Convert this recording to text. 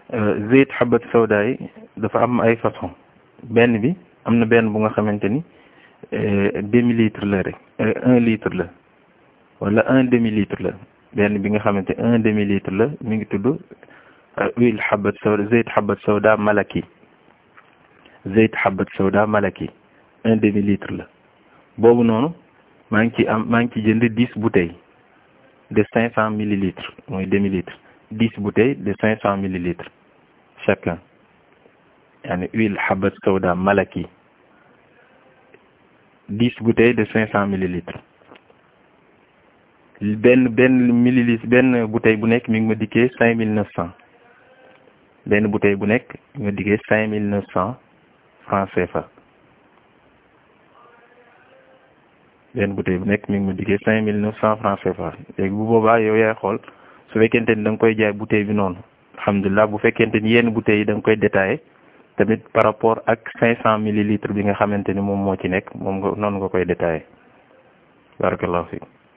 zeyt xabat sawda yi dafa am ay façon benn bi am na benn bu nga xamante ni demi litre la rek un litre la wala un demi litre la benn bi nga xamante un demi litre la mi ngi tudd huile xabat sawda zeyt xabat sawda malaki zeyt xabat sawda malaki un demi litre la boobu noonu maa ngi ci am maa ngi ci jënd dix bouteilles de cinq cent millilitres mooy demi litre dix bouteilles de cinq cent millilitres chacun yaani huile xabat sawda malaki dix bouteilles de cinq cent millilitres benn benn millilitre benn bouteille bu nekk mi ngi ma dikkee cinq mille neuf cent benn bouteille bu nekk mi ngi ma dikkee cinq mille neuf cent francs CFA benn bouteille bu nekk mi ngi ma dikkee cinq mille neuf cent francs CFA léegi bu boobaa yow yaay xool su fekkente ni da nga koy jaay bouteille bi noonu alhamdulilah bu fekkente ni yenn bouteilles yi da nga koy détaillé tamit par rapport ak cinq cent millilitres bi nga xamante ni moom moo ci nekk moom nga noonu nga koy détaillé barakallahu fiik